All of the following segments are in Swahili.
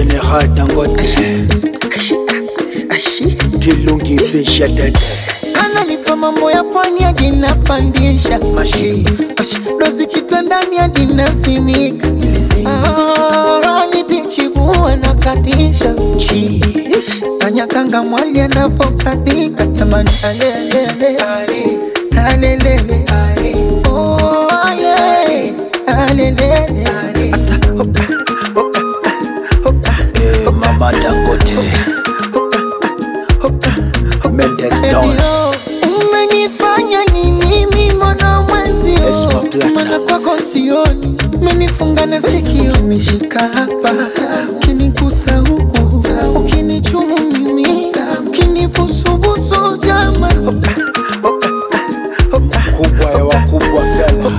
General Dangote Kilungi Fisha Dede ananipa mambo ya pwani hadi napandisha Mashi Ash, dozi kitandani hadi nasimika Ah, nitichibua na katisha Chi Ish, Kanyakanga mwali anavokatika jamani alelele alelele Oh, ale alelele Asa, oka, oka, oka, eh, Mama Dangote Mendes Down Elio, umenifanya nini mimi mwana mwenzio Esma Platinum. mana kwako sioni umenifunga na sikio ukinishika hapa ukinigusa huku ukinichumu mimi ukinibusubusu jama Kubwa ya wakubwa fella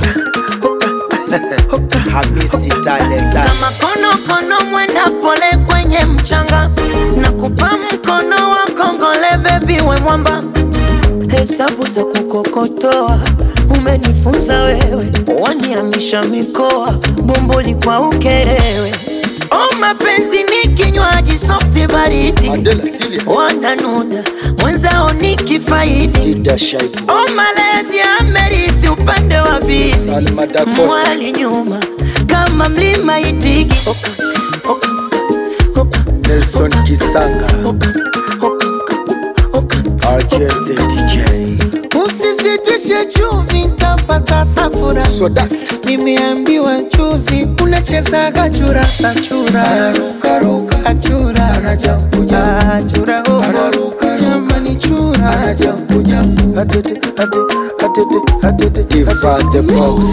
Hamisi Talent kama konokono mwenda pole kwenye mchanga na kupa mkono wa kongole bebi we mwamba hesabu za kukokotoa umenifunza wewe waniamisha mikoa bomboli kwa ukerewe o mapenzi ni kinywaji softi baridi Adela Tilia wananuna mwenzao ni kifaidi Dida Shaibu o malezi amerithi upande wa bibi Salma Dakota mwali nyuma kama mlima itigi oka, oka, oka, Nelson Kisanga oka, oka, oka, RJ the DJ usisitishe chumvi ntapata safura Soda nimeambiwa juzi unachezaga churasa chura achura achura oh. jamani chura Iva the Boss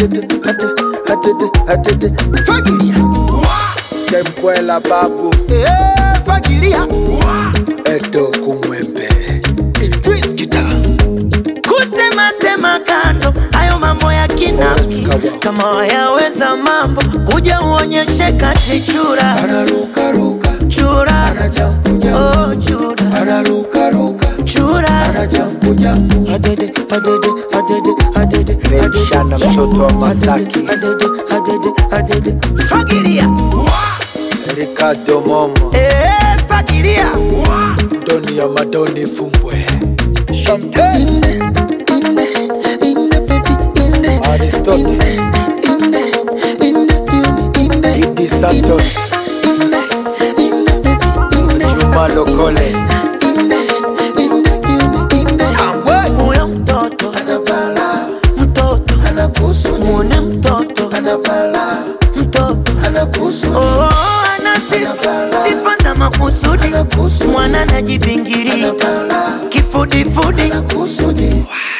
fagilia Sembwela Babu Eh, fagilia Edo Kumwembe Idris Kita kusema sema kando hayo mambo ya kinafiki kama wayaweza mambo kuja uonyeshe kati chura chura oh, chura chura Adede, adede, adede, adede, Remshana adede. mtoto wa Masaki Adede, adede, adede. fagilia Ricardo Momo Eh, fagilia Doni ya Madoni Fumbwe Chantel Aristotle Idi Santos Juma Lokole Tambwe huyo mtoto mtoto mwone mtoto mtoto oh, ana sifa sifa za makusudi mwana najibingiria kifudifudi